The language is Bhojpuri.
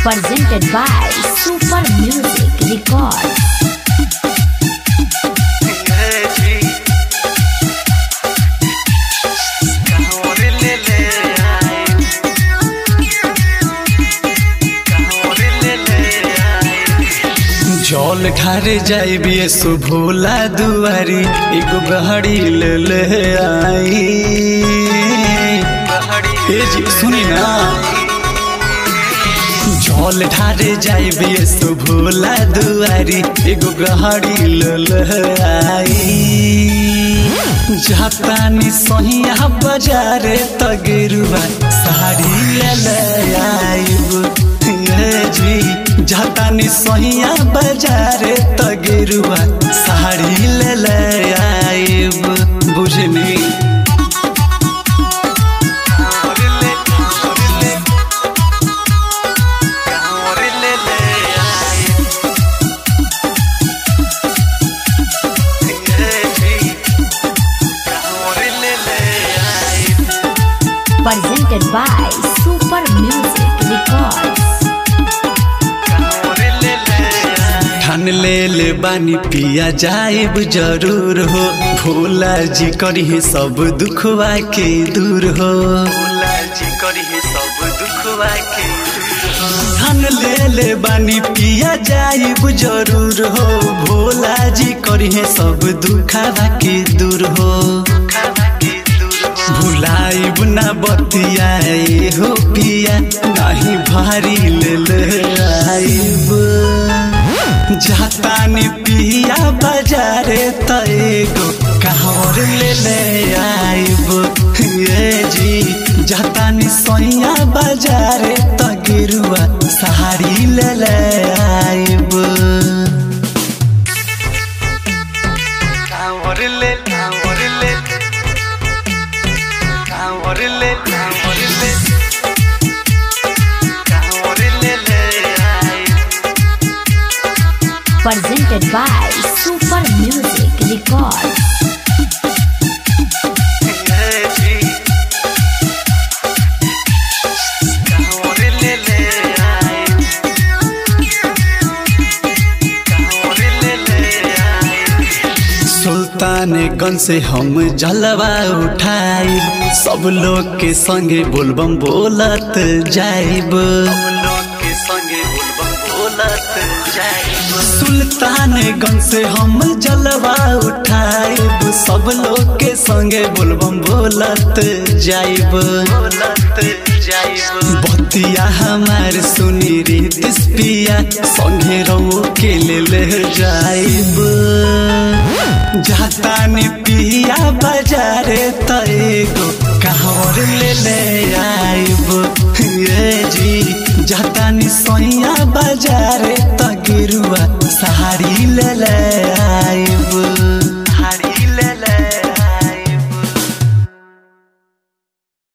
presented by Super Music Records. जल ठारे जाइबे सुभोला दुआरी एगो गहड़ी ले ले आई ए जी सुनी ना जल ठारे जाइबे सुभोला दुआरी एगो गहड़ी ले ले आई जातानी सहिया बजारे तगेरुआ साड़ी ले ले आइब ए जी जातानी सहिया बजारे तगेरुआ साड़ी ले ले आइब बुझनी Presented by Super Music Records. ठान ले ले बानी पिया जाइब जरूर हो भोला जी करी सब दुखवा के दूर हो भोला जी करी सब दुखवा के ठान ले ले बानी पिया जाइब जरूर हो भोला जी करी सब दुखवा के दूर हो भुलाइब ना बतियाए हो पिया नहीं भारी ले ले आइब जातानी पिया बाजारे तएगो कहर ले ले आइब ये जी जातानी सैया बाजारे तगिरुआ साड़ी ले ले आइब कांवर ले कांवर ले कांवर ले कांवर ले कांवर ले ले आइब Presented by Super Music Records. Sultanganj से हम जलवा उठाई सब लोग के संगे बोलबम बोलत जाइब सुल्तानगंज से हम जलवा उठाइब सब लोग के संगे बोलबम बोलत जाइब बतिया हमार सुनी रीतिस पिया संगे रो के ले ले जाइब जातानी पिया बाजारे तएगो कहर ले ले आइब ये जी जातानी सैया बाजारे तगिरुआ साड़ी ले ले